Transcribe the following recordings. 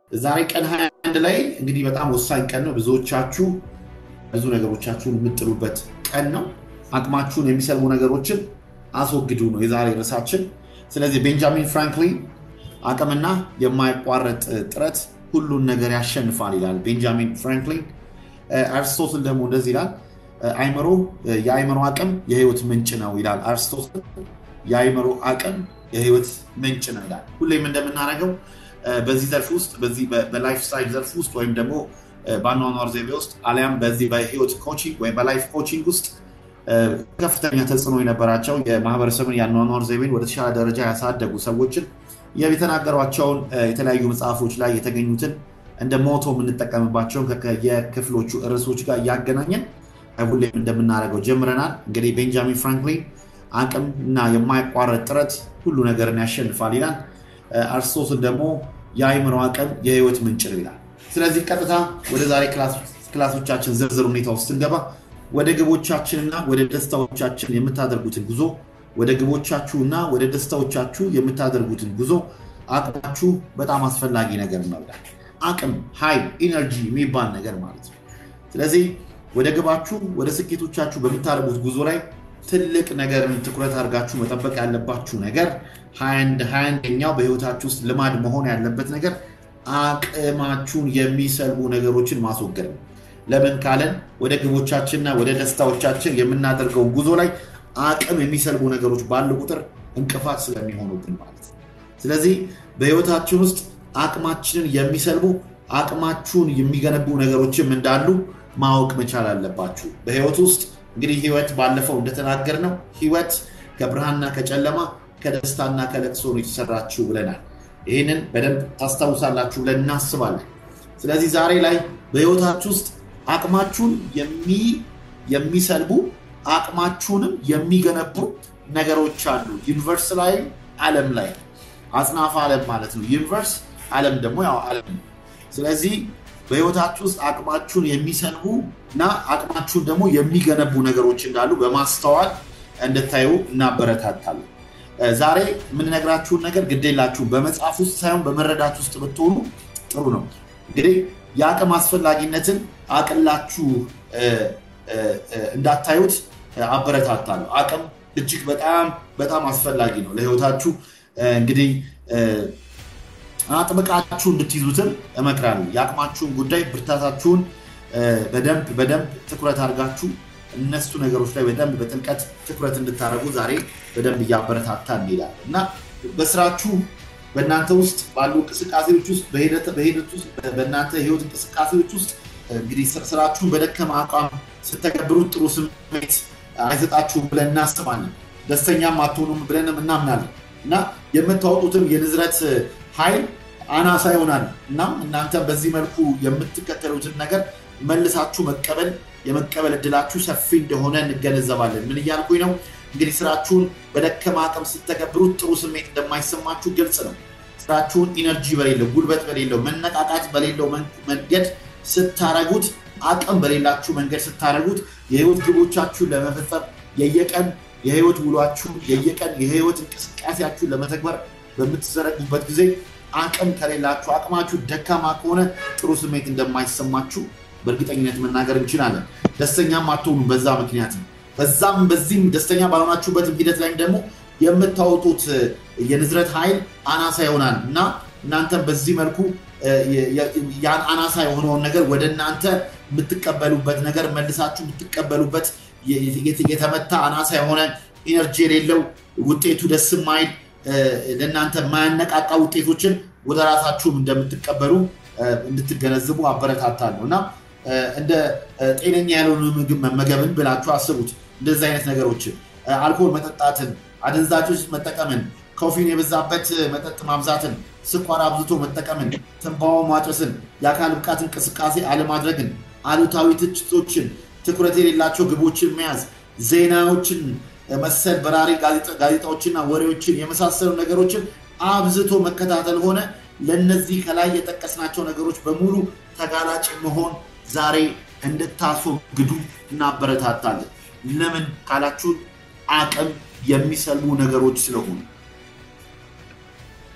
ዛሬ ቀን 21 ላይ እንግዲህ በጣም ወሳኝ ቀን ነው። ብዙዎቻችሁ ብዙ ነገሮቻችሁን የምጥሉበት ቀን ነው። አቅማችሁን የሚሰልቡ ነገሮችን አስወግዱ ነው የዛሬ ርዕሳችን። ስለዚህ ቤንጃሚን ፍራንክሊን አቅምና የማይቋረጥ ጥረት ሁሉን ነገር ያሸንፋል ይላል ቤንጃሚን ፍራንክሊን። አርስቶትል ደግሞ እንደዚህ ይላል፣ አይምሮ የአይምሮ አቅም የህይወት ምንጭ ነው ይላል አርስቶትል። የአይምሮ አቅም የህይወት ምንጭ ነው ይላል። ሁሌም እንደምናደርገው በዚህ ዘርፍ ውስጥ በዚህ በላይፍ ስታይል ዘርፍ ውስጥ ወይም ደግሞ በአኗኗር ዘይቤ ውስጥ አሊያም በዚህ በህይወት ኮቺንግ ወይም በላይፍ ኮቺንግ ውስጥ ከፍተኛ ተጽዕኖ የነበራቸው የማህበረሰብን የአኗኗር ዘይቤን ወደ ተሻለ ደረጃ ያሳደጉ ሰዎችን የተናገሯቸውን የተለያዩ መጽሐፎች ላይ የተገኙትን እንደ ሞቶ የምንጠቀምባቸውን የክፍሎቹ ርዕሶች ጋር እያገናኘን ሁሌም እንደምናደርገው ጀምረናል። እንግዲህ ቤንጃሚን ፍራንክሊን አቅም እና የማይቋረጥ ጥረት ሁሉ ነገርን ያሸንፋል ይላል። አርስቶትል ደግሞ የአይምሮ አቅም የህይወት ምንጭ ነው ይላል። ስለዚህ ቀጥታ ወደ ዛሬ ክላሶቻችን ዝርዝር ሁኔታ ውስጥ ስንገባ ወደ ግቦቻችንና ወደ ደስታዎቻችን የምታደርጉትን ጉዞ ወደ ግቦቻችሁና ወደ ደስታዎቻችሁ የምታደርጉትን ጉዞ አቅማችሁ በጣም አስፈላጊ ነገር ነው ይላል። አቅም፣ ኃይል፣ ኢነርጂ የሚባል ነገር ማለት ነው። ስለዚህ ወደ ግባችሁ ወደ ስኬቶቻችሁ በምታደርጉት ጉዞ ላይ ትልቅ ነገርን ትኩረት አድርጋችሁ መጠበቅ ያለባችሁ ነገር ሀያ አንደኛው በህይወታችሁ ውስጥ ልማድ መሆን ያለበት ነገር አቅማችሁን የሚሰልቡ ነገሮችን ማስወገድ ነው። ለምን ካለን ወደ ግቦቻችንና ወደ ደስታዎቻችን የምናደርገውን ጉዞ ላይ አቅም የሚሰልቡ ነገሮች ባሉ ቁጥር እንቅፋት ስለሚሆኑብን ማለት ነው። ስለዚህ በህይወታችን ውስጥ አቅማችንን የሚሰልቡ አቅማችሁን የሚገነቡ ነገሮችም እንዳሉ ማወቅ መቻል አለባችሁ። በህይወት ውስጥ እንግዲህ ህይወት ባለፈው እንደተናገር ነው ህይወት ከብርሃንና ከጨለማ ከደስታና ከለቅሶ ነው የተሰራችው ብለናል። ይህንን በደንብ ታስታውሳላችሁ ብለን እናስባለን። ስለዚህ ዛሬ ላይ በህይወታችሁ ውስጥ አቅማችሁን የሚሰልቡ አቅማችሁንም የሚገነቡ ነገሮች አሉ። ዩኒቨርስ ላይ ዓለም ላይ አጽናፈ ዓለም ማለት ነው። ዩኒቨርስ ዓለም ደግሞ ያው ዓለም ነው። ስለዚህ በህይወታችሁ ውስጥ አቅማችሁን የሚሰልቡ እና አቅማችሁን ደግሞ የሚገነቡ ነገሮች እንዳሉ በማስተዋል እንድታዩ እናበረታታለን። ዛሬ የምንነግራችሁን ነገር ግዴላችሁ በመጽሐፍ ውስጥ ሳይሆን በመረዳት ውስጥ ብትሆኑ ጥሩ ነው። እንግዲህ የአቅም አስፈላጊነትን አቅላችሁ እንዳታዩት አበረታታለሁ። አቅም እጅግ በጣም በጣም አስፈላጊ ነው ለህይወታችሁ። እንግዲህ አጥብቃችሁ እንድትይዙትም እመክራለሁ። የአቅማችሁን ጉዳይ ብርታታችሁን በደንብ በደንብ ትኩረት አድርጋችሁ እነሱ ነገሮች ላይ በደንብ በጥልቀት ትኩረት እንድታደርጉ ዛሬ በደንብ እያበረታታ እንሄዳለን እና በስራችሁ በእናንተ ውስጥ ባሉ እንቅስቃሴዎች ውስጥ በሂደት ውስጥ በእናንተ ህይወት እንቅስቃሴዎች ውስጥ እንግዲህ ስራችሁን በደከመ አቋም ስተገብሩት ጥሩ ስሜት አይሰጣችሁም ብለን እናስባለን። ደስተኛም አትሆኑም ብለንም እናምናለን እና የምታወጡትም የንዝረት ኃይል አናሳ ይሆናል። እናም እናንተ በዚህ መልኩ የምትከተሉትን ነገር መልሳችሁ መቀበል የመቀበል እድላችሁ ሰፊ እንደሆነ እንገነዘባለን። ምን እያልኩኝ ነው? እንግዲህ ስራችሁን በደከመ አቅም ስተገብሩት ጥሩ ስሜት እንደማይሰማችሁ ግልጽ ነው። ስራችሁን ኢነርጂ በሌለው ጉልበት በሌለው መነቃቃት በሌለው መንገድ ስታረጉት፣ አቅም በሌላችሁ መንገድ ስታረጉት የህይወት ግቦቻችሁን ለመፈጸም የየቀን የህይወት ውሏችሁን የየቀን የህይወት እንቅስቃሴያችሁን ለመተግበር በምትዘረጉበት ጊዜ አቅም ከሌላችሁ አቅማችሁ ደካማ ከሆነ ጥሩ ስሜት እንደማይሰማችሁ በእርግጠኝነት መናገር እንችላለን። ደስተኛም አትሆኑ በዛ ምክንያት ነው። በዛም በዚህም ደስተኛ ባልሆናችሁበትም ሂደት ላይም ደግሞ የምታወጡት የንዝረት ኃይል አናሳ ይሆናል እና እናንተም በዚህ መልኩ ያን አናሳ የሆነውን ነገር ወደ እናንተ የምትቀበሉበት ነገር መልሳችሁ የምትቀበሉበት የተመታ አናሳ የሆነ ኢነርጂ የሌለው ውጤቱ ደስ የማይል ለእናንተ የማያነቃቃ ውጤቶችን ወደ ራሳችሁም እንደምትቀበሉ እንድትገነዝቡ አበረታታለሁ እና እንደ ጤነኛ ያልሆነ ምግብ መመገብን ብላችሁ አስቡት። እንደዚህ አይነት ነገሮችን አልኮል መጠጣትን፣ አደንዛዦች መጠቀምን፣ ኮፊን የበዛበት መጠጥ ማብዛትን፣ ስኳር አብዝቶ መጠቀምን፣ ትንባሆ ማጨስን፣ የአካል ብቃት እንቅስቃሴ አለማድረግን፣ አሉታዊ ትችቶችን፣ ትኩረት የሌላቸው ግቦችን መያዝ፣ ዜናዎችን መሰል በራሪ ጋዜጣዎችና ወሬዎችን የመሳሰሉ ነገሮችን አብዝቶ መከታተል ሆነ ለእነዚህ ከላይ የጠቀስናቸው ነገሮች በሙሉ ተጋላጭ መሆን ዛሬ እንድታስወግዱ እናበረታታለን። ለምን ካላችሁን አቅም የሚሰልቡ ነገሮች ስለሆኑ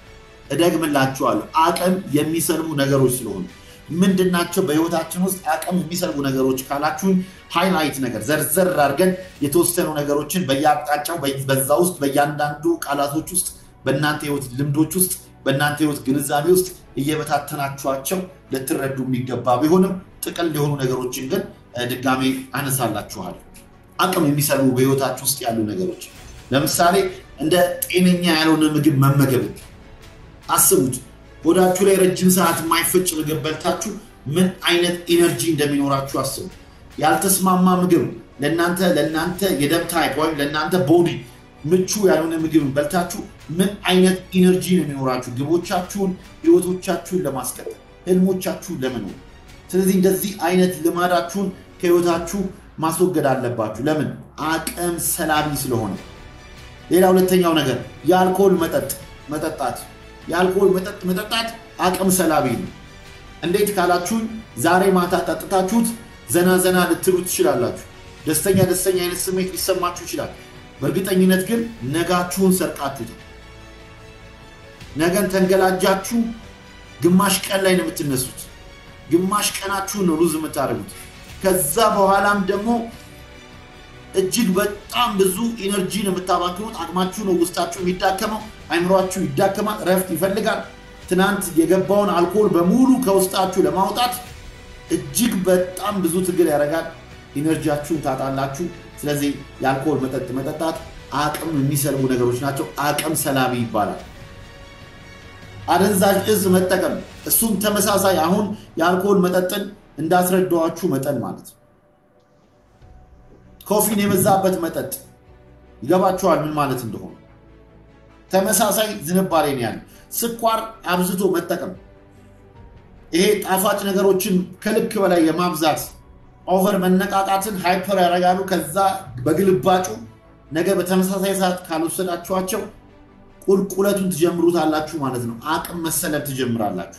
እደግምላችኋለሁ፣ አቅም የሚሰልቡ ነገሮች ስለሆኑ ምንድናቸው? በህይወታችን ውስጥ አቅም የሚሰልቡ ነገሮች ካላችሁን ሃይላይት ነገር ዘርዘር አድርገን የተወሰኑ ነገሮችን በየአቅጣጫው በዛ ውስጥ በእያንዳንዱ ቃላቶች ውስጥ በእናንተ ህይወት ልምዶች ውስጥ በእናንተ ህይወት ግንዛቤ ውስጥ እየበታተናችኋቸው ልትረዱ የሚገባ ቢሆንም ጥቅል የሆኑ ነገሮችን ግን ድጋሜ አነሳላችኋል። አቅም የሚሰልቡ በህይወታችሁ ውስጥ ያሉ ነገሮች ለምሳሌ እንደ ጤነኛ ያልሆነ ምግብ መመገብ አስቡት። ሆዳችሁ ላይ ረጅም ሰዓት የማይፈጭ ምግብ በልታችሁ ምን አይነት ኢነርጂ እንደሚኖራችሁ አስቡ። ያልተስማማ ምግብ ለእናንተ ለእናንተ የደም ታይፕ ወይም ለእናንተ ቦዲ ምቹ ያልሆነ ምግብ በልታችሁ ምን አይነት ኢነርጂ ነው የሚኖራችሁ ግቦቻችሁን፣ ህይወቶቻችሁን ለማስቀጠል ህልሞቻችሁን ለመኖር። ስለዚህ እንደዚህ አይነት ልማዳችሁን ከህይወታችሁ ማስወገድ አለባችሁ። ለምን? አቅም ሰላቢ ስለሆነ። ሌላ ሁለተኛው ነገር የአልኮል መጠጥ መጠጣት የአልኮል መጠጥ መጠጣት አቅም ሰላቢ ነው። እንዴት ካላችሁኝ ዛሬ ማታ ጠጥታችሁት ዘና ዘና ልትሉ ትችላላችሁ። ደስተኛ ደስተኛ አይነት ስሜት ሊሰማችሁ ይችላል። በእርግጠኝነት ግን ነጋችሁን ሰርቃችሁት ነገን ተንገላጃችሁ ግማሽ ቀን ላይ ነው የምትነሱት። ግማሽ ቀናችሁን ነው ሉዝ የምታደርጉት። ከዛ በኋላም ደግሞ እጅግ በጣም ብዙ ኢነርጂ ነው የምታባክኑት። አቅማችሁ ነው ውስጣችሁ የሚዳከመው፣ አይምሯችሁ ይዳከማል፣ ረፍት ይፈልጋል። ትናንት የገባውን አልኮል በሙሉ ከውስጣችሁ ለማውጣት እጅግ በጣም ብዙ ትግል ያደርጋል። ኢነርጂያችሁን ታጣላችሁ። ስለዚህ የአልኮል መጠጥ መጠጣት አቅም የሚሰልቡ ነገሮች ናቸው። አቅም ሰላቢ ይባላል። አደንዛዥ እጽ መጠቀም እሱም ተመሳሳይ አሁን የአልኮል መጠጥን እንዳስረዳዋችሁ መጠን ማለት ነው። ኮፊን የበዛበት መጠጥ ይገባችኋል ምን ማለት እንደሆነ። ተመሳሳይ ዝንባሌ ነው ያለ። ስኳር አብዝቶ መጠቀም፣ ይሄ ጣፋጭ ነገሮችን ከልክ በላይ የማብዛት ኦቨር መነቃቃትን ሃይፐር ያደርጋሉ። ከዛ በግልባጩ ነገ በተመሳሳይ ሰዓት ካልወሰዳችኋቸው ቁልቁለቱን ትጀምሩታላችሁ ማለት ነው። አቅም መሰለብ ትጀምራላችሁ።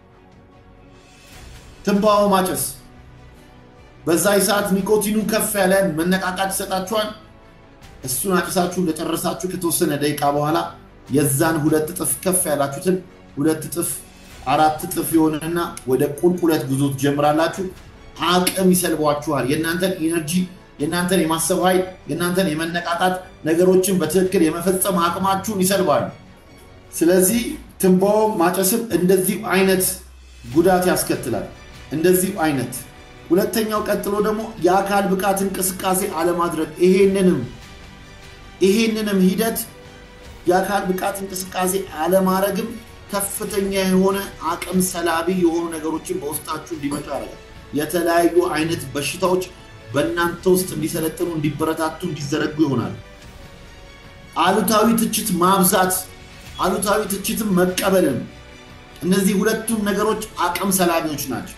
ትንባሆ ማጨስ በዛ ሰዓት ኒኮቲኑ ከፍ ያለ መነቃቃት ይሰጣችኋል። እሱን አጭሳችሁ እንደጨረሳችሁ ከተወሰነ ደቂቃ በኋላ የዛን ሁለት እጥፍ ከፍ ያላችሁትን ሁለት እጥፍ አራት እጥፍ የሆነና ወደ ቁልቁለት ጉዞ ትጀምራላችሁ። አቅም ይሰልቧችኋል። የእናንተን ኢነርጂ፣ የእናንተን የማሰብ ኃይል፣ የእናንተን የመነቃቃት ነገሮችን በትክክል የመፈጸም አቅማችሁን ይሰልባሉ። ስለዚህ ትንባሆ ማጨስም እንደዚህ አይነት ጉዳት ያስከትላል። እንደዚህ አይነት ሁለተኛው ቀጥሎ ደግሞ የአካል ብቃት እንቅስቃሴ አለማድረግ ይሄንንም ይሄንንም ሂደት የአካል ብቃት እንቅስቃሴ አለማድረግም ከፍተኛ የሆነ አቅም ሰላቢ የሆኑ ነገሮችን በውስጣችሁ እንዲመጡ ያደርጋል። የተለያዩ አይነት በሽታዎች በእናንተ ውስጥ እንዲሰለጥኑ፣ እንዲበረታቱ፣ እንዲዘረጉ ይሆናል። አሉታዊ ትችት ማብዛት፣ አሉታዊ ትችትም መቀበልም፣ እነዚህ ሁለቱም ነገሮች አቅም ሰላቢዎች ናቸው።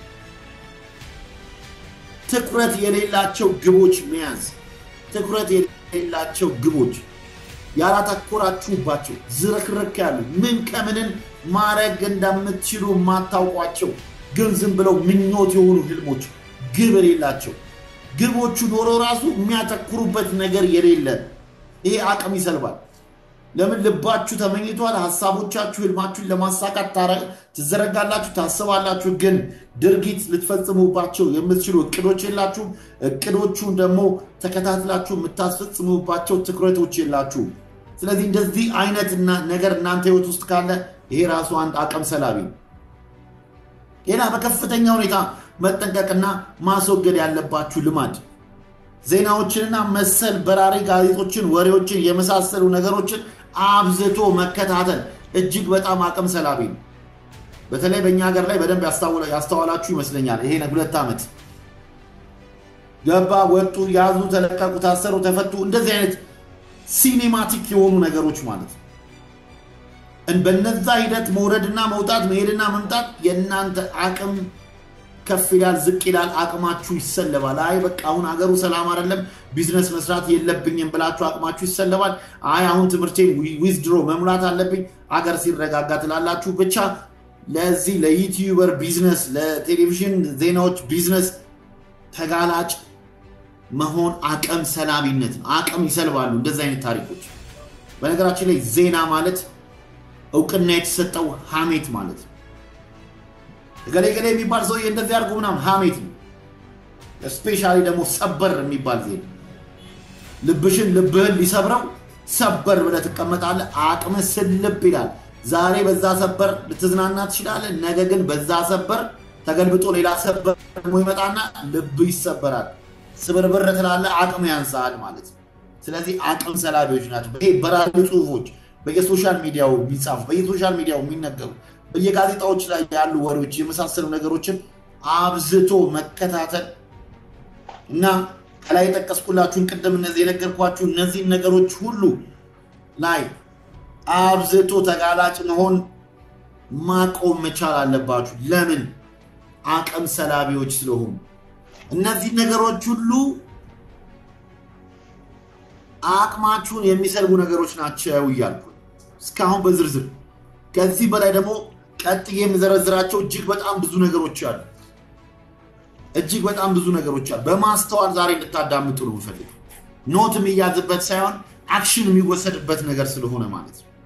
ትኩረት የሌላቸው ግቦች መያዝ፣ ትኩረት የሌላቸው ግቦች ያላተኮራችሁባቸው ዝረክረክ ያሉ ምን ከምንን ማድረግ እንደምትችሉ የማታውቋቸው ግን ዝም ብለው ምኞት የሆኑ ህልሞች ግብ የሌላቸው ግቦቹ ኖሮ ራሱ የሚያተኩሩበት ነገር የሌለ ይሄ አቅም ይሰልባል። ለምን ልባችሁ ተመኝቷል። ሀሳቦቻችሁ ህልማችሁን ለማሳካት ትዘረጋላችሁ፣ ታስባላችሁ፣ ግን ድርጊት ልትፈጽሙባቸው የምትችሉ እቅዶች የላችሁም። እቅዶቹን ደግሞ ተከታትላችሁ የምታስፈጽሙባቸው ትኩረቶች የላችሁም። ስለዚህ እንደዚህ አይነት ነገር እናንተ ህይወት ውስጥ ካለ ይሄ ራሱ አንድ አቅም ሰላቢ ነው። ሌላ በከፍተኛ ሁኔታ መጠንቀቅና ማስወገድ ያለባችሁ ልማድ ዜናዎችንና መሰል በራሪ ጋዜጦችን፣ ወሬዎችን የመሳሰሉ ነገሮችን አብዝቶ መከታተል እጅግ በጣም አቅም ሰላቢ ነው። በተለይ በእኛ ሀገር ላይ በደንብ ያስተዋላችሁ ይመስለኛል። ይሄ ሁለት ዓመት ገባ፣ ወጡ፣ ያዙ፣ ተለቀቁ፣ ታሰሩ፣ ተፈቱ፣ እንደዚህ አይነት ሲኔማቲክ የሆኑ ነገሮች ማለት ነው። በነዛ ሂደት መውረድና መውጣት መሄድና መምጣት የእናንተ አቅም ከፍ ይላል፣ ዝቅ ይላል፣ አቅማችሁ ይሰለባል። አይ በቃ አሁን ሀገሩ ሰላም አይደለም፣ ቢዝነስ መስራት የለብኝም ብላችሁ አቅማችሁ ይሰለባል። አይ አሁን ትምህርቴን ዊዝድሮ መሙላት አለብኝ፣ አገር ሲረጋጋ ትላላችሁ። ብቻ ለዚህ ለዩቲዩበር ቢዝነስ፣ ለቴሌቪዥን ዜናዎች ቢዝነስ ተጋላጭ መሆን አቅም ሰላቢነት ነው። አቅም ይሰልባሉ እንደዚህ አይነት ታሪኮች። በነገራችን ላይ ዜና ማለት እውቅና የተሰጠው ሐሜት ማለት ነው። እገሌ ገሌ የሚባል ሰውዬ እንደዚህ አድርጎ ምናምን ሐሜት ነው። ስፔሻሊ ደግሞ ሰበር የሚባል ዜና ልብሽን ልብህን ሊሰብረው ሰበር ብለህ ትቀመጣለህ። አቅምህ ስልብ ይላል። ዛሬ በዛ ሰበር ልትዝናና ትችላለህ። ነገ ግን በዛ ሰበር ተገልብጦ ሌላ ሰበር ደግሞ ይመጣና ልብ ይሰበራል። ስብርብር ትላለህ። አቅም ያንሳል ማለት ነው። ስለዚህ አቅም ሰላቢዎች ናቸው። ይሄ በራሪ ጽሁፎች በየሶሻል ሚዲያው የሚጻፉ በየሶሻል ሚዲያው የሚነገሩ በየጋዜጣዎች ላይ ያሉ ወሬዎች የመሳሰሉ ነገሮችን አብዝቶ መከታተል እና ከላይ የጠቀስኩላችሁን ቅድም እነዚህ የነገርኳችሁ እነዚህን ነገሮች ሁሉ ላይ አብዝቶ ተጋላጭ መሆን ማቆም መቻል አለባችሁ። ለምን? አቅም ሰላቢዎች ስለሆኑ እነዚህ ነገሮች ሁሉ አቅማችሁን የሚሰልቡ ነገሮች ናቸው እያልኩ እስካሁን በዝርዝር ከዚህ በላይ ደግሞ ቀጥዬ የምዘረዝራቸው እጅግ በጣም ብዙ ነገሮች አሉ። እጅግ በጣም ብዙ ነገሮች አሉ። በማስተዋል ዛሬ እንድታዳምጡ ነው የምፈልገው። ኖት የሚያዝበት ሳይሆን አክሽን የሚወሰድበት ነገር ስለሆነ ማለት ነው።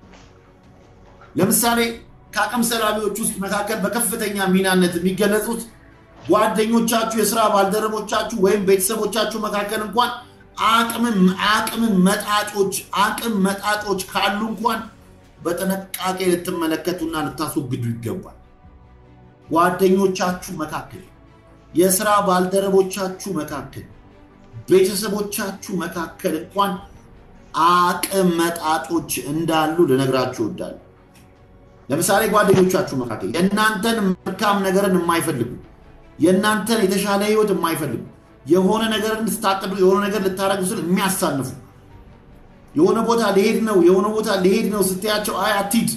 ለምሳሌ ከአቅም ሰላቢዎች ውስጥ መካከል በከፍተኛ ሚናነት የሚገለጹት ጓደኞቻችሁ፣ የስራ ባልደረቦቻችሁ ወይም ቤተሰቦቻችሁ መካከል እንኳን አቅምን መጣጮች አቅም መጣጮች ካሉ እንኳን በጥንቃቄ ልትመለከቱና ልታስወግዱ ይገባል። ጓደኞቻችሁ መካከል፣ የስራ ባልደረቦቻችሁ መካከል፣ ቤተሰቦቻችሁ መካከል እንኳን አቅም መጣጮች እንዳሉ ልነግራችሁ እወዳለሁ። ለምሳሌ ጓደኞቻችሁ መካከል የእናንተን መልካም ነገርን የማይፈልጉ የእናንተን የተሻለ ህይወት የማይፈልጉ የሆነ ነገር እንድታቅዱ የሆነ ነገር ልታረጉ ስል የሚያሳንፉ የሆነ ቦታ ሊሄድ ነው የሆነ ቦታ ሊሄድ ነው ስትያቸው አይ አትሂድ፣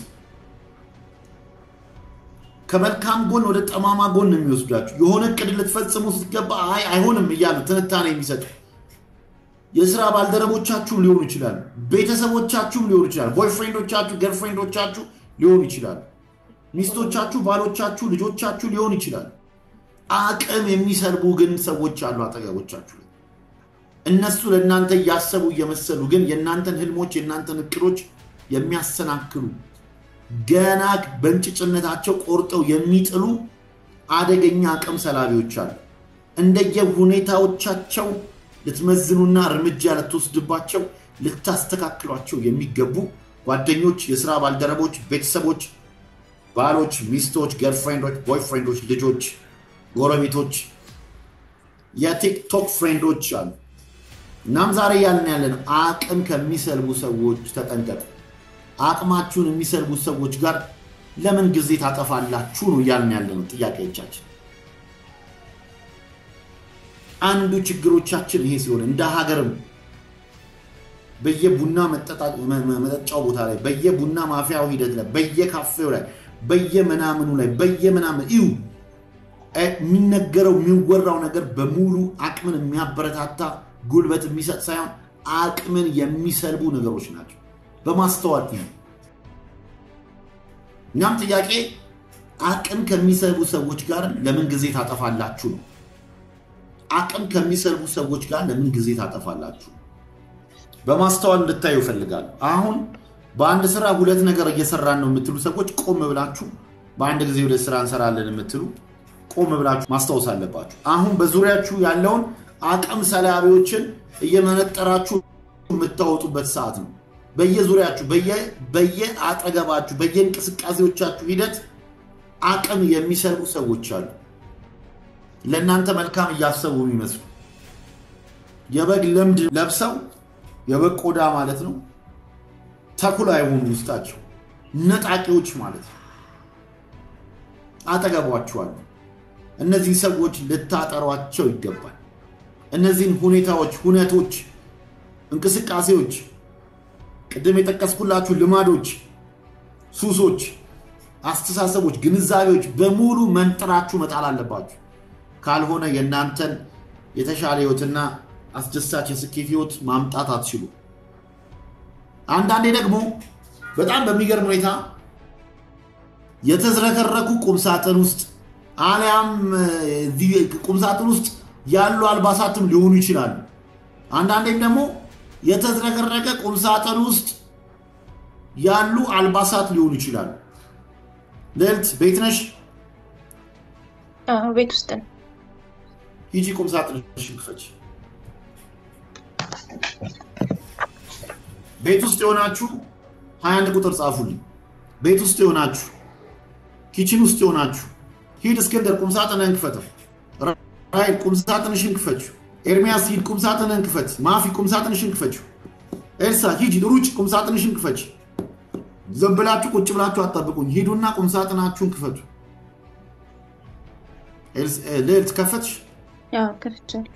ከመልካም ጎን ወደ ጠማማ ጎን ነው የሚወስዷቸው። የሆነ እቅድ ልትፈጽሙ ስትገባ አይ አይሆንም እያሉ ትንታኔ የሚሰጡ የስራ ባልደረቦቻችሁም ሊሆኑ ይችላሉ። ቤተሰቦቻችሁም ሊሆኑ ይችላሉ። ቦይፍሬንዶቻችሁ፣ ገርፍሬንዶቻችሁ ሊሆኑ ይችላሉ። ሚስቶቻችሁ፣ ባሎቻችሁ፣ ልጆቻችሁ ሊሆኑ ይችላሉ። አቅም የሚሰልቡ ግን ሰዎች አሉ አጠገቦቻችሁ ላይ እነሱ ለእናንተ እያሰቡ እየመሰሉ ግን የእናንተን ህልሞች የእናንተን እቅዶች የሚያሰናክሉ ገና በእንጭጭነታቸው ቆርጠው የሚጥሉ አደገኛ አቅም ሰላቢዎች አሉ። እንደየ ሁኔታዎቻቸው ልትመዝኑና እርምጃ ልትወስድባቸው ልታስተካክሏቸው የሚገቡ ጓደኞች፣ የስራ ባልደረቦች፣ ቤተሰቦች፣ ባሎች፣ ሚስቶች፣ ገርፍሬንዶች፣ ቦይፍሬንዶች፣ ልጆች፣ ጎረቤቶች፣ የቲክቶክ ፍሬንዶች አሉ። እናም ዛሬ ያልን ያለን አቅም ከሚሰልቡ ሰዎች ተጠንቀቁ። አቅማችሁን የሚሰልቡ ሰዎች ጋር ለምን ጊዜ ታጠፋላችሁ ነው እያልን ያለ ነው ጥያቄዎቻችን። አንዱ ችግሮቻችን ይሄ ሲሆን እንደ ሀገርም በየቡና መጠጫው ቦታ ላይ በየቡና ማፊያው ሂደት ላይ በየካፌው ላይ በየምናምኑ ላይ በየምናምን እዩ የሚነገረው የሚወራው ነገር በሙሉ አቅምን የሚያበረታታ ጉልበት የሚሰጥ ሳይሆን አቅምን የሚሰልቡ ነገሮች ናቸው። በማስተዋል እዩ። እኛም ጥያቄ አቅም ከሚሰልቡ ሰዎች ጋር ለምን ጊዜ ታጠፋላችሁ ነው። አቅም ከሚሰልቡ ሰዎች ጋር ለምን ጊዜ ታጠፋላችሁ? በማስተዋል እንድታዩ እፈልጋለሁ። አሁን በአንድ ስራ ሁለት ነገር እየሰራን ነው የምትሉ ሰዎች ቆም ብላችሁ በአንድ ጊዜ ሁለት ስራ እንሰራለን የምትሉ ቆም ብላችሁ ማስታወስ አለባችሁ። አሁን በዙሪያችሁ ያለውን አቅም ሰላቢዎችን እየመነጠራችሁ የምታወጡበት ሰዓት ነው። በየዙሪያችሁ በየአጠገባችሁ በየእንቅስቃሴዎቻችሁ ሂደት አቅም የሚሰልቡ ሰዎች አሉ። ለእናንተ መልካም እያሰቡ የሚመስሉ የበግ ለምድ ለብሰው የበግ ቆዳ ማለት ነው ተኩላ የሆኑ ውስጣቸው ነጣቂዎች ማለት ነው አጠገቧችኋል። እነዚህ ሰዎች ልታጠሯቸው ይገባል። እነዚህን ሁኔታዎች፣ ሁነቶች፣ እንቅስቃሴዎች፣ ቅድም የጠቀስኩላችሁ ልማዶች፣ ሱሶች፣ አስተሳሰቦች፣ ግንዛቤዎች በሙሉ መንጥራችሁ መጣል አለባችሁ። ካልሆነ የእናንተን የተሻለ ህይወትና አስደሳች የስኬት ህይወት ማምጣት አትችሉ። አንዳንዴ ደግሞ በጣም በሚገርም ሁኔታ የተዝረከረኩ ቁምሳጥን ውስጥ አሊያም ቁምሳጥን ውስጥ ያሉ አልባሳትም ሊሆኑ ይችላሉ። አንዳንዴም ደግሞ የተዝረከረከ ቁምሳጥን ውስጥ ያሉ አልባሳት ሊሆኑ ይችላሉ። ልዕልት ቤት ነሽ? አዎ፣ ቤት ውስጥ ነው። ሂጂ ቁም ሳጥንሽን ክፈች። ቤት ውስጥ የሆናችሁ ሀያ አንድ ቁጥር ጻፉልኝ። ቤት ውስጥ የሆናችሁ ኪችን ውስጥ የሆናችሁ ሂድ እስክንድር ቁም ሳጥንህን ክፈተው። ራይል ቁም ሳጥንሽን ክፈችው። ኤርሚያስ ሂድ ቁም ሳጥንህን ክፈች። ማፊ ቁም ሳጥንሽን ክፈችው። ኤልሳ ሂጂ ሩጭ ቁም ሳጥንሽን ክፈች። ዝም ብላችሁ ቁጭ ብላችሁ አጠብቁኝ። ሂዱና ቁም ሳጥናችሁን ክፈቱ። ልዕልት ከፈትሽ? ያው ከፍቻለሁ።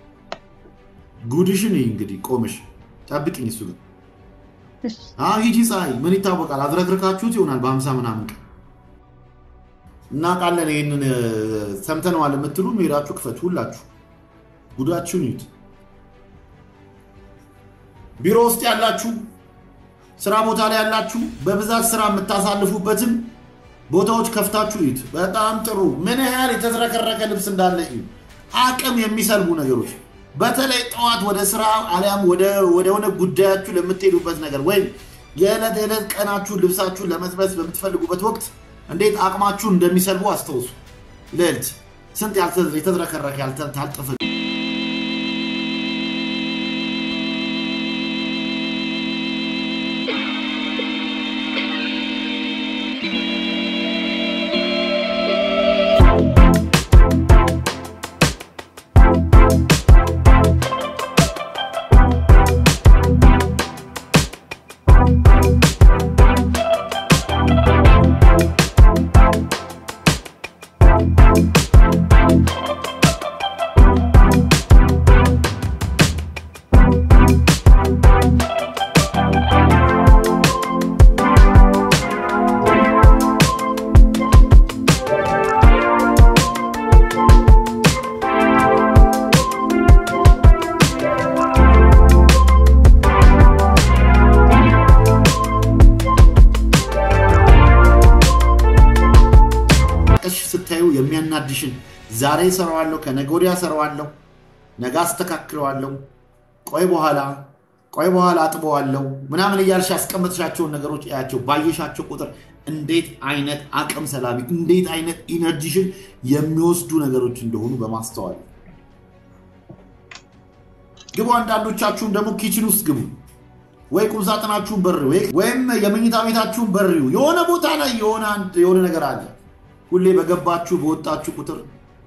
ጉድሽን ይህ እንግዲህ ቆመሽ ጠብቅኝ። እሱ ግን እሺ፣ አሁን ሂጂ ፀሐይ፣ ምን ይታወቃል? አዝረክርካችሁት ይሆናል በሀምሳ ምናምን ቀን እናውቃለን። ይህንን ሰምተነዋል የምትሉ ሄዳችሁ ክፈቱ። ሁላችሁ ጉዳችሁን ይዩት። ቢሮ ውስጥ ያላችሁ፣ ስራ ቦታ ላይ ያላችሁ፣ በብዛት ስራ የምታሳልፉበትን ቦታዎች ከፍታችሁ ይዩት። በጣም ጥሩ። ምን ያህል የተዝረከረከ ልብስ እንዳለ እዩ። አቅም የሚሰልቡ ነገሮች በተለይ ጠዋት ወደ ስራ አሊያም ወደሆነ ጉዳያችሁ ለምትሄዱበት ነገር ወይም የዕለት የዕለት ቀናችሁን ልብሳችሁን ለመልበስ በምትፈልጉበት ወቅት እንዴት አቅማችሁን እንደሚሰልቡ አስታውሱ። ልዕልት ስንት የተዝረከረከ ያልታጠፈ ቀሽ ስታዩ የሚያናድሽን ዛሬ ሰራዋለሁ፣ ከነገ ወዲያ ሰራዋለሁ፣ ነገ አስተካክለዋለሁ፣ ቆይ በኋላ ቆይ በኋላ አጥበዋለሁ ምናምን እያልሽ ያስቀመጥሻቸውን ነገሮች እያቸው። ባየሻቸው ቁጥር እንዴት አይነት አቅም ሰላቢ፣ እንዴት አይነት ኢነርጂሽን የሚወስዱ ነገሮች እንደሆኑ በማስተዋል ግቡ። አንዳንዶቻችሁም ደግሞ ኪችን ውስጥ ግቡ፣ ወይ ቁምሳጥናችሁን በርዩ፣ ወይም የመኝታ ቤታችሁን በርዩ። የሆነ ቦታ ላይ የሆነ ነገር አለ። ሁሌ በገባችሁ በወጣችሁ ቁጥር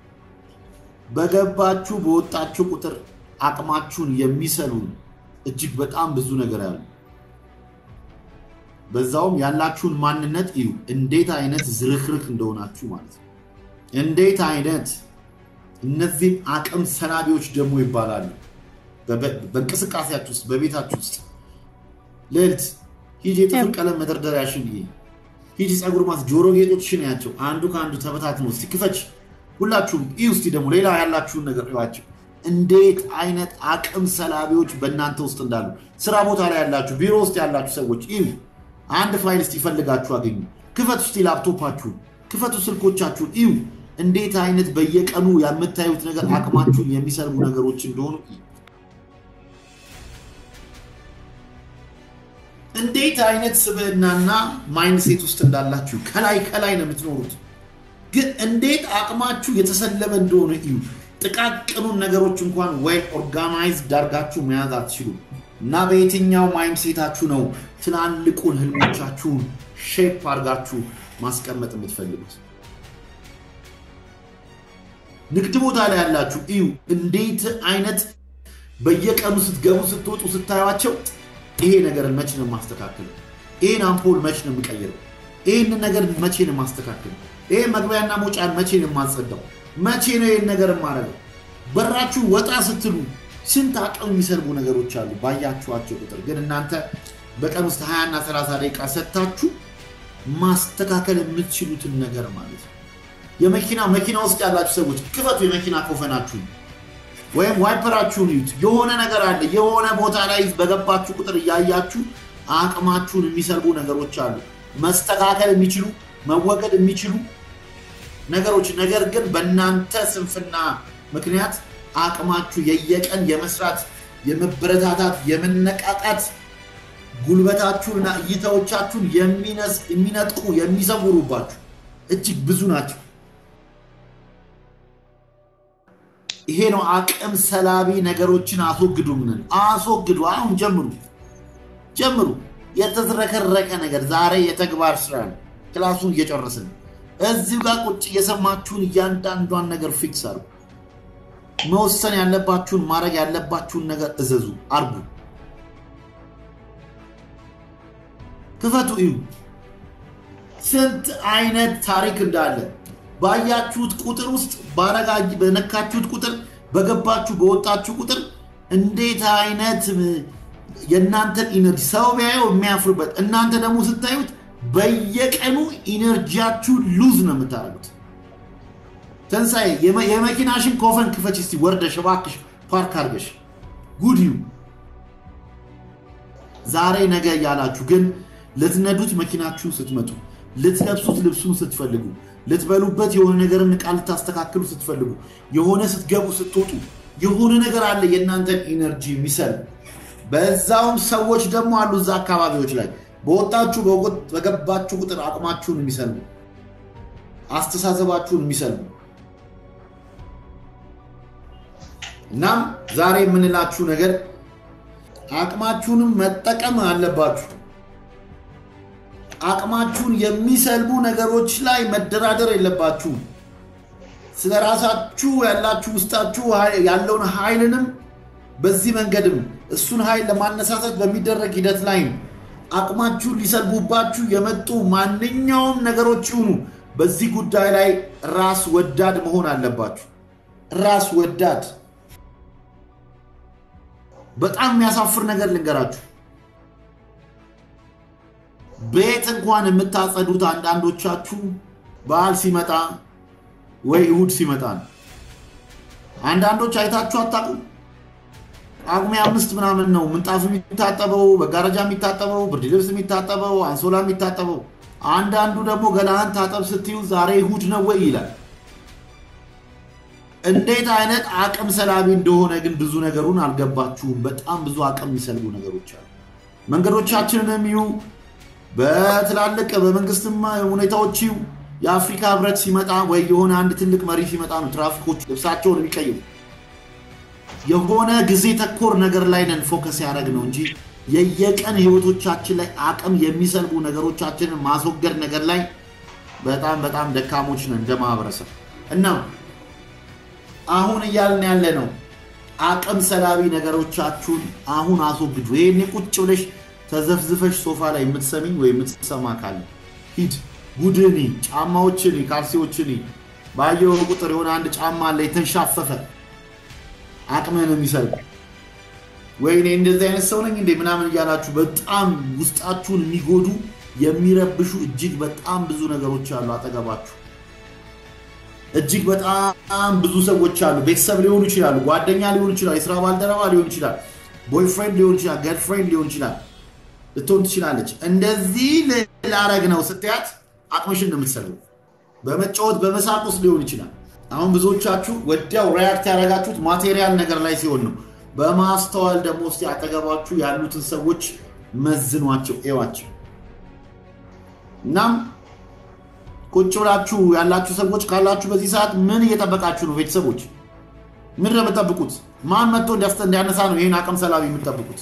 በገባችሁ በወጣችሁ ቁጥር አቅማችሁን የሚሰሉ እጅግ በጣም ብዙ ነገር ያሉ በዛውም ያላችሁን ማንነት እዩ። እንዴት አይነት ዝርክርክ እንደሆናችሁ ማለት ነው። እንዴት አይነት እነዚህም አቅም ሰላቢዎች ደግሞ ይባላሉ። በእንቅስቃሴያችሁ ውስጥ በቤታችሁ ውስጥ ልዕልት ሂጂ የጥፍር ቀለም መደርደሪያሽን ይሄ ሂጂ ፀጉር ማስ ጆሮ ጌጦችሽን ያቸው አንዱ ከአንዱ ተበታትነው እስቲ ክፈች። ሁላችሁም ይህ ውስጥ ደግሞ ሌላ ያላችሁን ነገር እዩዋቸው። እንዴት አይነት አቅም ሰላቢዎች በእናንተ ውስጥ እንዳሉ ስራ ቦታ ላይ ያላችሁ፣ ቢሮ ውስጥ ያላችሁ ሰዎች እዩ። አንድ ፋይል እስቲ ፈልጋችሁ አገኙ። ክፈቱ እስቲ ላፕቶፓችሁን፣ ክፈቱ ስልኮቻችሁን እዩ። እንዴት አይነት በየቀኑ የምታዩት ነገር አቅማችሁን የሚሰልቡ ነገሮች እንደሆኑ እዩ። እንዴት አይነት ስብዕናና ማይንድሴት ውስጥ እንዳላችሁ ከላይ ከላይ ነው የምትኖሩት፣ ግን እንዴት አቅማችሁ የተሰለበ እንደሆነ እዩ። ጥቃቅኑን ነገሮች እንኳን ወይ ኦርጋናይዝ ዳርጋችሁ መያዝ አትችሉ እና በየትኛው ማይንድሴታችሁ ነው ትላልቁን ህልሞቻችሁን ሼፕ አድርጋችሁ ማስቀመጥ የምትፈልጉት? ንግድ ቦታ ላይ ያላችሁ እዩ። እንዴት አይነት በየቀኑ ስትገቡ ስትወጡ ስታዩቸው ይሄ ነገር መቼ ነው የማስተካክለው? ይሄን አምፖል መቼ ነው የምቀይረው? ይህንን ነገር መቼ ነው የማስተካክለው? ይሄ መግቢያና መውጫን መቼ ነው የማጸዳው? መቼ ነው ይህን ነገር የማደርገው? በራችሁ ወጣ ስትሉ ስንት አቅም የሚሰርቡ ነገሮች አሉ ባያችኋቸው ቁጥር። ግን እናንተ በቀን ውስጥ 20 እና 30 ደቂቃ ሰጥታችሁ ማስተካከል የምትችሉትን ነገር ማለት ነው። የመኪና መኪና ውስጥ ያላችሁ ሰዎች ክፈቱ የመኪና ኮፈናችሁን ወይም ዋይፐራችሁን ይዩት። የሆነ ነገር አለ። የሆነ ቦታ ላይ በገባችሁ ቁጥር እያያችሁ አቅማችሁን የሚሰርቡ ነገሮች አሉ። መስተካከል የሚችሉ መወገድ የሚችሉ ነገሮች፣ ነገር ግን በእናንተ ስንፍና ምክንያት አቅማችሁ የየቀን የመስራት የመበረታታት የመነቃቃት ጉልበታችሁንና እይታዎቻችሁን የሚነጥቁ የሚሰውሩባችሁ እጅግ ብዙ ናቸው። ይሄ ነው አቅም ሰላቢ ነገሮችን አስወግዱ። ምንን አስወግዱ። አሁን ጀምሩ ጀምሩ። የተዝረከረቀ ነገር ዛሬ የተግባር ስራ ነው። ክላሱን እየጨረስን እዚሁ ጋር ቁጭ እየሰማችሁን እያንዳንዷን ነገር ፊክስ አርጉ። መወሰን ያለባችሁን ማድረግ ያለባችሁን ነገር እዘዙ፣ አርጉ፣ ክፈቱ፣ እዩ። ስንት አይነት ታሪክ እንዳለ ባያችሁት ቁጥር ውስጥ ባረጋ በነካችሁት ቁጥር በገባችሁ በወጣችሁ ቁጥር እንዴት አይነት የእናንተን ኢነርጂ ሰው ቢያየው የሚያፍርበት እናንተ ደግሞ ስታዩት በየቀኑ ኢነርጂያችሁ ሉዝ ነው የምታደርጉት። ተንሳኤ የመኪናሽን ኮፈን ክፈች እስቲ ወርደሽ እባክሽ ፓርክ አድርገሽ ጉድዩ ዛሬ ነገ እያላችሁ ግን ልትነዱት መኪናችሁን ስትመጡ ልትለብሱት ልብሱን ስትፈልጉ ልትበሉበት የሆነ ነገርን ዕቃ ልታስተካክሉ ስትፈልጉ የሆነ ስትገቡ ስትወጡ የሆነ ነገር አለ የእናንተን ኢነርጂ የሚሰል በዛውም ሰዎች ደግሞ አሉ እዛ አካባቢዎች ላይ በወጣችሁ በገባችሁ ቁጥር አቅማችሁን የሚሰልሙ አስተሳሰባችሁን የሚሰልሙ እናም ዛሬ የምንላችሁ ነገር አቅማችሁንም መጠቀም አለባችሁ። አቅማችሁን የሚሰልቡ ነገሮች ላይ መደራደር የለባችሁም። ስለ ራሳችሁ ያላችሁ ውስጣችሁ ያለውን ኃይልንም በዚህ መንገድም እሱን ኃይል ለማነሳሳት በሚደረግ ሂደት ላይ አቅማችሁን ሊሰልቡባችሁ የመጡ ማንኛውም ነገሮች ይሁኑ በዚህ ጉዳይ ላይ ራስ ወዳድ መሆን አለባችሁ። ራስ ወዳድ በጣም የሚያሳፍር ነገር ልንገራችሁ። ቤት እንኳን የምታጸዱት አንዳንዶቻችሁ በዓል ሲመጣ ወይ እሁድ ሲመጣ ነው። አንዳንዶች አይታችሁ አታውቁም። ጳጉሜ አምስት ምናምን ነው ምንጣፍ የሚታጠበው፣ መጋረጃ የሚታጠበው፣ ብርድ ልብስ የሚታጠበው፣ አንሶላ የሚታጠበው። አንዳንዱ ደግሞ ገላህን ታጠብ ስትዩ ዛሬ እሁድ ነው ወይ ይላል። እንዴት አይነት አቅም ሰላቢ እንደሆነ ግን ብዙ ነገሩን አልገባችሁም። በጣም ብዙ አቅም የሚሰልቡ ነገሮች አሉ። መንገዶቻችንን ይዩ በትላልቅ በመንግስትም ሁኔታዎች ይዩ የአፍሪካ ህብረት ሲመጣ ወይ የሆነ አንድ ትልቅ መሪ ሲመጣ ነው ትራፊኮች ልብሳቸውን የሚቀይሩ። የሆነ ጊዜ ተኮር ነገር ላይ ነን ፎከስ ያደረግ ነው እንጂ የየቀን ህይወቶቻችን ላይ አቅም የሚሰልቡ ነገሮቻችንን ማስወገድ ነገር ላይ በጣም በጣም ደካሞች ነን እንደ ማህበረሰብ እና አሁን እያልን ያለ ነው አቅም ሰላቢ ነገሮቻችሁን አሁን አስወግዱ። ይሄኔ ቁጭ ብለሽ ተዘፍዝፈሽ ሶፋ ላይ የምትሰሚኝ ወይ የምትሰማ ካለ ሂድ ጉድኒ፣ ጫማዎችን፣ ካልሲዎችን ባየው ቁጥር የሆነ አንድ ጫማ አለ የተንሻፈፈ አቅምህን የሚሰልብ ወይኔ እንደዚህ አይነት ሰው ነኝ እንዴ ምናምን እያላችሁ በጣም ውስጣችሁን የሚጎዱ የሚረብሹ እጅግ በጣም ብዙ ነገሮች አሉ አጠገባችሁ። እጅግ በጣም ብዙ ሰዎች አሉ። ቤተሰብ ሊሆኑ ይችላሉ፣ ጓደኛ ሊሆኑ ይችላል፣ የስራ ባልደረባ ሊሆን ይችላል፣ ቦይፍሬንድ ሊሆን ይችላል፣ ገርልፍሬንድ ሊሆን ይችላል፣ ልትሆን ትችላለች። እንደዚህ ላረግ ነው ስትያት አቅምሽን ነው የምትሰልበው። በመጫወት በመሳቅ ውስጥ ሊሆን ይችላል። አሁን ብዙዎቻችሁ ወዲያው ሪያክት ያደረጋችሁት ማቴሪያል ነገር ላይ ሲሆን ነው። በማስተዋል ደግሞ እስኪ አጠገባችሁ ያሉትን ሰዎች መዝኗቸው፣ እዋቸው። እናም ቁጭ ብላችሁ ያላችሁ ሰዎች ካላችሁ በዚህ ሰዓት ምን እየጠበቃችሁ ነው? ቤተሰቦች ምን ነው የምጠብቁት? ማን መጥቶ እንዲያነሳ ነው ይህን አቅም ሰላቢ የምትጠብቁት?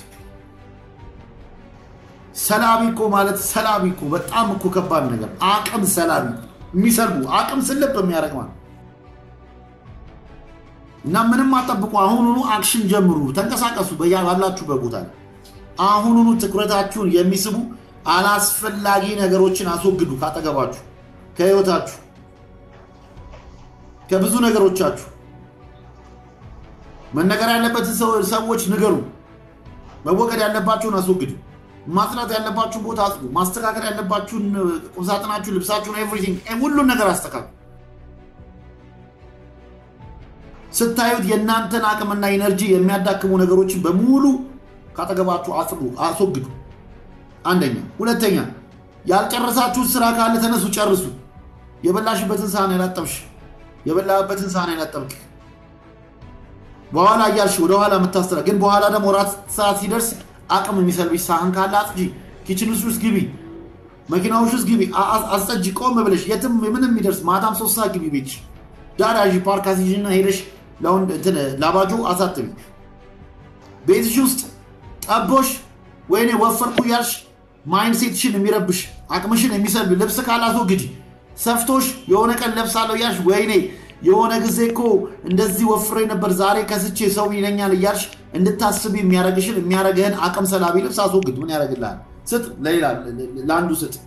ሰላቢ እኮ ማለት ሰላቢ እኮ በጣም እኮ ከባድ ነገር። አቅም ሰላቢ የሚሰልቡ አቅም ስልብ የሚያደርግ ማለት እና ምንም አጠብቁ። አሁኑኑ አክሽን ጀምሩ፣ ተንቀሳቀሱ። ባላችሁበት ቦታ ላይ አሁኑኑ ትኩረታችሁን የሚስቡ አላስፈላጊ ነገሮችን አስወግዱ ካጠገባችሁ ከህይወታችሁ ከብዙ ነገሮቻችሁ መነገር ያለበትን ሰዎች ንገሩ። መወገድ ያለባችሁን አስወግዱ። ማጽናት ያለባችሁን ቦታ አጽዱ። ማስተካከል ያለባችሁን ቁምሳጥናችሁን፣ ልብሳችሁን፣ ኤቭሪቲንግ ሁሉን ነገር አስተካክሉ። ስታዩት የእናንተን አቅምና ኢነርጂ የሚያዳክሙ ነገሮችን በሙሉ ካጠገባችሁ አጽዱ፣ አስወግዱ። አንደኛ። ሁለተኛ ያልጨረሳችሁት ስራ ካለ ተነሱ፣ ጨርሱ። የበላሽበትን ሳህን ያላጠብሽ የበላበትን ሳህን ያላጠብቅ በኋላ እያልሽ ወደኋላ የምታስተራ ግን በኋላ ደግሞ ራት ሰዓት ሲደርስ አቅም የሚሰልብሽ ሳህን ካለ አጽጂ፣ ኪችን ውስጥ ግቢ፣ መኪናዎች ውስጥ ግቢ፣ አስጸጂ። ቆም ብለሽ የትም ምንም የሚደርስ ማታም ሶስት ሰዓት ግቢ ቤትሽ ዳዳዥ ፓርክ አስይዥና ሄደሽ ላባጆ አሳትሚ። ቤትሽ ውስጥ ጠቦሽ ወይኔ ወፈርኩ እያልሽ ማይንድ ሴትሽን የሚረብሽ አቅምሽን የሚሰልብ ልብስ ካላስወግጂ፣ ሰፍቶሽ የሆነ ቀን ለብሳለሁ እያልሽ ወይኔ የሆነ ጊዜ እኮ እንደዚህ ወፍሬ ነበር ዛሬ ከስቼ ሰው ይለኛል እያልሽ እንድታስብ የሚያረግሽን የሚያረግህን አቅም ሰላቢ ልብስ አስወግድ። ምን ያደረግልሃል? ስጥ፣ ለሌላ ለአንዱ ስጥ።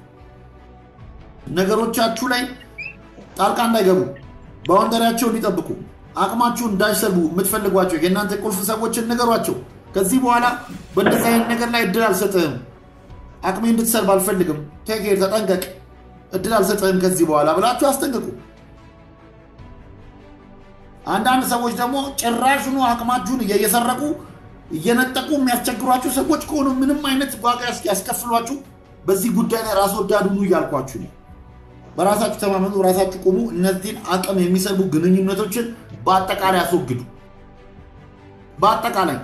ነገሮቻችሁ ላይ ጣልቃ እንዳይገቡ ባውንደሪያቸውን እንዲጠብቁ አቅማችሁን እንዳይሰልቡ የምትፈልጓቸው የእናንተ ቁልፍ ሰዎችን ነገሯቸው። ከዚህ በኋላ በእንደዚህ አይነት ነገር ላይ እድል አልሰጥህም፣ አቅሜ እንድትሰልብ አልፈልግም፣ ቴኬር ተጠንቀቅ፣ እድል አልሰጥህም ከዚህ በኋላ ብላችሁ አስጠንቅቁ። አንዳንድ ሰዎች ደግሞ ጭራሹኑ አቅማችሁን እየሰረቁ እየነጠቁ የሚያስቸግሯችሁ ሰዎች ከሆኑ ምንም አይነት ዋጋ ያስከፍሏችሁ፣ በዚህ ጉዳይ ላይ ራስ ወዳድ ሁኑ እያልኳችሁ ነው። በራሳችሁ ተማመኑ፣ ራሳችሁ ቁሙ። እነዚህን አቅም የሚሰልቡ ግንኙነቶችን በአጠቃላይ አስወግዱ። በአጠቃላይ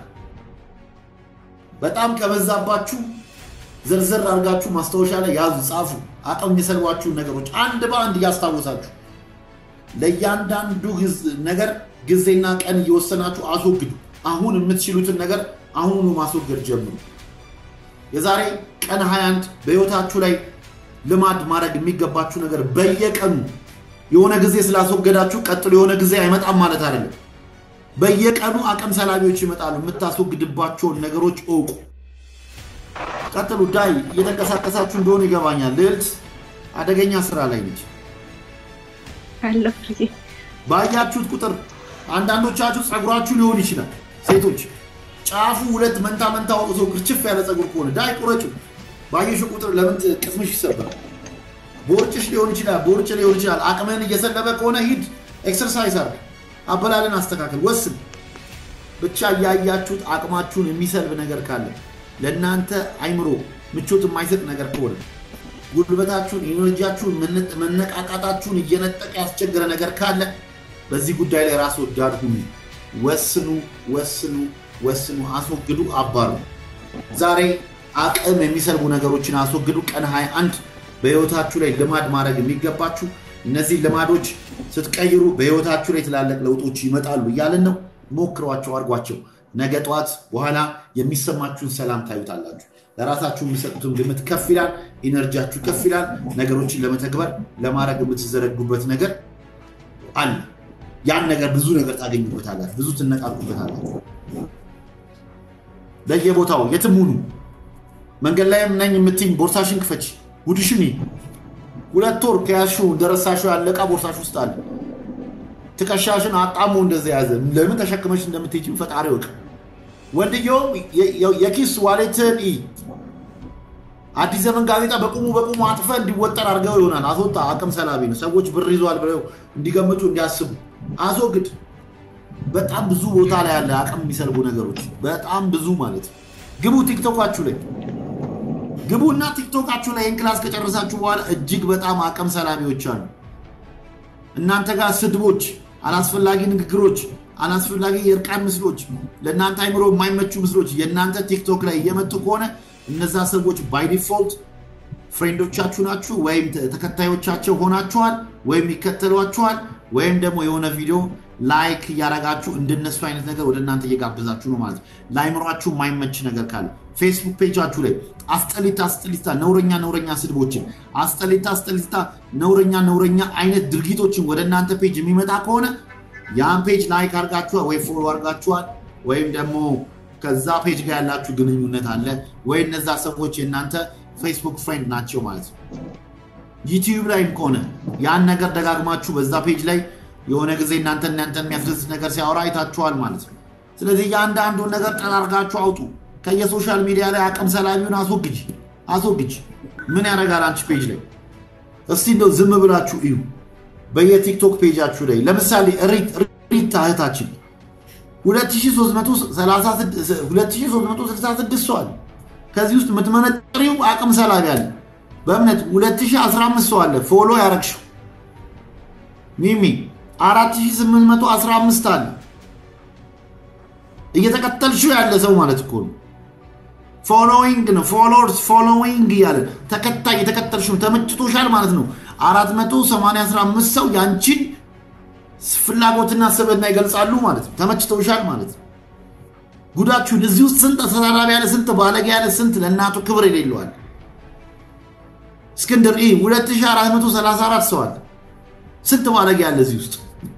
በጣም ከበዛባችሁ ዝርዝር አድርጋችሁ ማስታወሻ ላይ ያዙ፣ ጻፉ። አቅም የሚሰልቧችሁን ነገሮች አንድ በአንድ እያስታወሳችሁ ለእያንዳንዱ ነገር ጊዜና ቀን እየወሰናችሁ አስወግዱ። አሁን የምትችሉትን ነገር አሁኑኑ ማስወገድ ጀምሩ። የዛሬ ቀን 21 በህይወታችሁ ላይ ልማድ ማድረግ የሚገባችሁ ነገር በየቀኑ የሆነ ጊዜ ስላስወገዳችሁ ቀጥሎ የሆነ ጊዜ አይመጣም ማለት አይደለም። በየቀኑ አቅም ሰላቢዎች ይመጣሉ። የምታስወግድባቸውን ነገሮች እውቁ። ቀጥሉ። ዳይ እየተንቀሳቀሳችሁ እንደሆነ ይገባኛል። ልዕልት አደገኛ ስራ ላይ ነች። ባያችሁት ቁጥር አንዳንዶቻችሁ ፀጉራችሁ ሊሆን ይችላል። ሴቶች ጫፉ ሁለት መንታ መንታ ወጥቶ ክርችፍ ያለ ፀጉር ከሆነ ዳይ ቁረጩ። ባየሽ ቁጥር ለምን ቅስምሽ ይሰበራል? ቦርጭሽ ሊሆን ይችላል፣ ቦርጭ ሊሆን ይችላል። አቅምህን እየሰለበ ከሆነ ሂድ፣ ኤክሰርሳይዝ አድርግ፣ አበላልን አስተካከል፣ ወስን። ብቻ እያያችሁት አቅማችሁን የሚሰልብ ነገር ካለ ለእናንተ አይምሮ ምቾት የማይሰጥ ነገር ከሆነ ጉልበታችሁን፣ ኢነርጂያችሁን፣ መነቃቃታችሁን እየነጠቀ ያስቸገረ ነገር ካለ በዚህ ጉዳይ ላይ ራስ ወዳድ ሁኑ። ወስኑ፣ ወስኑ፣ ወስኑ። አስወግዱ፣ አባሩ። ዛሬ አቅም የሚሰልቡ ነገሮችን አስወግዱ። ቀን 21 በህይወታችሁ ላይ ልማድ ማድረግ የሚገባችሁ እነዚህ ልማዶች ስትቀይሩ በህይወታችሁ ላይ ትላልቅ ለውጦች ይመጣሉ እያልን ነው። ሞክሯቸው፣ አድርጓቸው። ነገ ጠዋት በኋላ የሚሰማችሁን ሰላም ታዩታላችሁ። ለራሳችሁ የሚሰጡትን ግምት ከፍ ይላል። ኢነርጂያችሁ ከፍ ይላል። ነገሮችን ለመተግበር ለማድረግ የምትዘረጉበት ነገር አለ። ያን ነገር ብዙ ነገር ታገኙበታላችሁ፣ ብዙ ትነቃቁበታላችሁ። በየቦታው የትም ሁኑ፣ መንገድ ላይም ነኝ የምትይኝ ቦርሳሽን ክፈች፣ ጉድሽን ሁለት ወር ከያዝሽው እንደረሳሽው ያለቃ ቦርሳሽ ውስጥ አለ። ትከሻሽን አጣሞ እንደዚ ያዘ። ለምን ተሸክመሽ እንደምትሄጂም ፈጣሪ ወቅ ወንድየውም የኪስ ዋሌትን አዲስ ዘመን ጋዜጣ በቁሙ በቁሙ አጥፈ እንዲወጠር አድርገው ይሆናል። አስወጣ። አቅም ሰላቢ ነው። ሰዎች ብር ይዟል ብለው እንዲገምቱ እንዲያስቡ አስወግድ። በጣም ብዙ ቦታ ላይ ያለ አቅም የሚሰልቡ ነገሮች በጣም ብዙ ማለት ነው። ግቡ ቲክቶካችሁ ላይ ግቡና ቲክቶካችሁ ላይ ይህን ክላስ ከጨረሳችሁ በኋላ እጅግ በጣም አቅም ሰላቢዎች አሉ። እናንተ ጋር ስድቦች፣ አላስፈላጊ ንግግሮች፣ አላስፈላጊ የእርቃን ምስሎች፣ ለእናንተ አይምሮ የማይመቹ ምስሎች የእናንተ ቲክቶክ ላይ እየመጡ ከሆነ እነዛ ሰዎች ባይ ዲፎልት ፍሬንዶቻችሁ ናችሁ፣ ወይም ተከታዮቻቸው ሆናችኋል፣ ወይም ይከተሏችኋል፣ ወይም ደግሞ የሆነ ቪዲዮ ላይክ እያረጋችሁ እንደነሱ አይነት ነገር ወደ እናንተ እየጋበዛችሁ ነው ማለት ነው። ለአይምሯችሁ የማይመች ነገር ካለ ፌስቡክ ፔጃችሁ ላይ አስጠሊታ አስጠሊታ ነውረኛ ነውረኛ ስድቦችን አስጠሊታ አስጠሊታ ነውረኛ ነውረኛ አይነት ድርጊቶችን ወደ እናንተ ፔጅ የሚመጣ ከሆነ ያን ፔጅ ላይክ አርጋችኋል ወይ ፎሎ አርጋችኋል ወይም ደግሞ ከዛ ፔጅ ጋር ያላችሁ ግንኙነት አለ ወይ እነዛ ሰዎች የእናንተ ፌስቡክ ፍሬንድ ናቸው ማለት ነው። ዩቲዩብ ላይም ከሆነ ያን ነገር ደጋግማችሁ በዛ ፔጅ ላይ የሆነ ጊዜ እናንተ እናንተ የሚያስደስት ነገር ሲያወራ አይታችኋል ማለት ነው። ስለዚህ የአንዳንዱን ነገር ጠራርጋችሁ አውጡ። ከየሶሻል ሚዲያ ላይ አቅም ሰላቢውን አስወግጅ አስወግጅ። ምን ያደርጋል አንቺ ፔጅ ላይ? እስቲ እንደው ዝም ብላችሁ እዩ። በየቲክቶክ ፔጃችሁ ላይ ለምሳሌ ሪታ እህታችን 2366 ሰው አለ። ከዚህ ውስጥ የምትመነጥሪው አቅም ሰላቢ አለ። በእምነት 2015 ሰው አለ ፎሎ ያረግሽው ሚሚ 4815 አለ እየተከተልሽው ያለ ሰው ማለት እኮ ነው። ፎሎዊንግ ነው ፎሎወርስ ፎሎዊንግ እያለ ተከታይ የተከተልሽ ነው ተመችቶሻል ማለት ነው። 485 ሰው ያንቺን ፍላጎትና ስብዕና ይገልጻሉ ማለት ነው። ተመችቶሻል ማለት ነው። ጉዳችሁን እዚህ ውስጥ ስንት ተሳዳቢ ያለ ስንት ባለጌ ያለ ስንት ለእናቱ ክብር የሌለዋል። እስክንድር ኢ 2434 ሰው አለ። ስንት ባለጌ ያለ እዚህ ውስጥ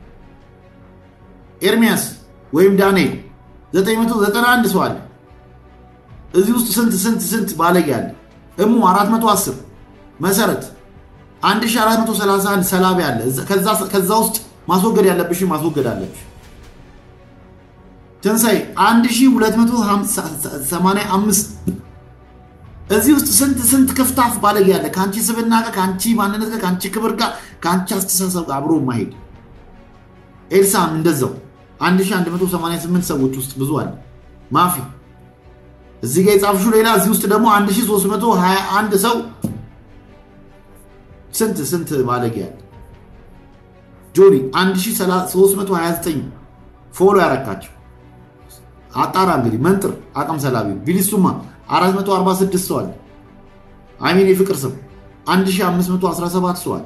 ኤርሚያስ ወይም ዳንኤል 991 ሰው አለ። እዚህ ውስጥ ስንት ስንት ስንት ባለጌ አለ። እሙ 410 መሰረት 1431 ሰላቢ አለ። ከዛ ውስጥ ማስወገድ ያለብሽ ማስወገድ አለብሽ። ትንሳኤ 1285 እዚህ ውስጥ ስንት ስንት ክፍታፍ ባለጌ ያለ ከአንቺ ስብና ጋር ከአንቺ ማንነት ጋር ከአንቺ ክብር ጋር ከአንቺ አስተሳሰብ ጋር አብሮ ማሄድ ኤልሳም እንደዛው 1188 ሰዎች ውስጥ ብዙ አለ። ማፊ እዚህ ጋር የጻፍሽው ሌላ እዚህ ውስጥ ደግሞ 1321 ሰው ስንት ስንት ባለጌ ያለ ጆኒ 1329 ፎሎ ያረካቸው አጣራ እንግዲህ መንጥር አቅም ሰላቢ ቢሊሱማ 446 ሰው አለ። አሚን የፍቅር ስም 1517 ሰው አለ።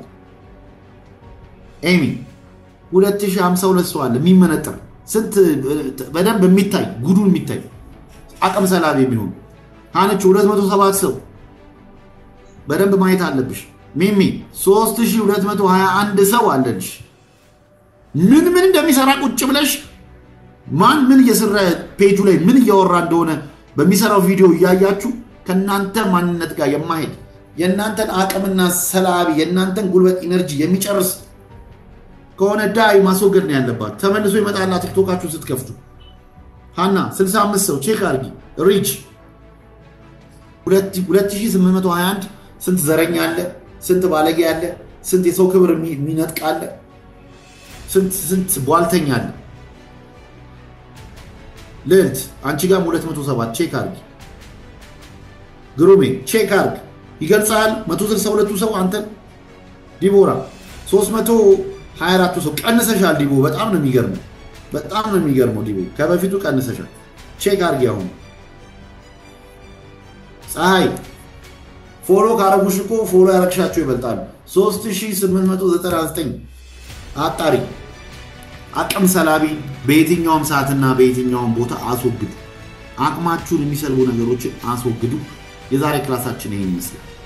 ኤሚ 2052 ሰው አለ። የሚመነጥር ስንት በደንብ የሚታይ ጉዱን የሚታይ አቅም ሰላቢ የሚሆኑ ሀነች 207 ሰው በደንብ ማየት አለብሽ። ሚሚ 3221 ሰው አለልሽ። ምን ምን እንደሚሰራ ቁጭ ብለሽ ማን ምን እየሰራ ፔጁ ላይ ምን እያወራ እንደሆነ በሚሰራው ቪዲዮ እያያችሁ ከእናንተ ማንነት ጋር የማሄድ የእናንተን አቅምና ሰላቢ የእናንተን ጉልበት ኢነርጂ የሚጨርስ ከሆነ ዳይ ማስወገድ ነው ያለባት። ተመልሶ ይመጣላ ቲክቶካችሁን ስትከፍቱ። ሀና 65 ሰው ቼክ አድርጊ። ሪች 2821 ስንት ዘረኛ አለ፣ ስንት ባለጌ አለ፣ ስንት የሰው ክብር የሚነጥቅ አለ፣ ስንት ቧልተኛ አለ። ልዕልት አንቺ ጋርም 207 ቼክ አርግ። ግሩሜ ቼክ አርግ ይገልጻል። 162ቱ ሰው አንተን ዲቦራ 324ቱ ሰው ቀንሰሻል። ዲቦ በጣም ነው የሚገርመው፣ በጣም ነው የሚገርመው። ዲቦ ከበፊቱ ቀንሰሻል። ቼክ አርግ። አሁን ፀሐይ ፎሎ ካረጉሽ እኮ ፎሎ ያረግሻቸው ይበልጣሉ። 3899 አጣሪ አቅም ሰላቢ በየትኛውም ሰዓትና በየትኛውም ቦታ አስወግዱ። አቅማችሁን የሚሰልቡ ነገሮችን አስወግዱ። የዛሬ ክላሳችን ይህን ይመስላል።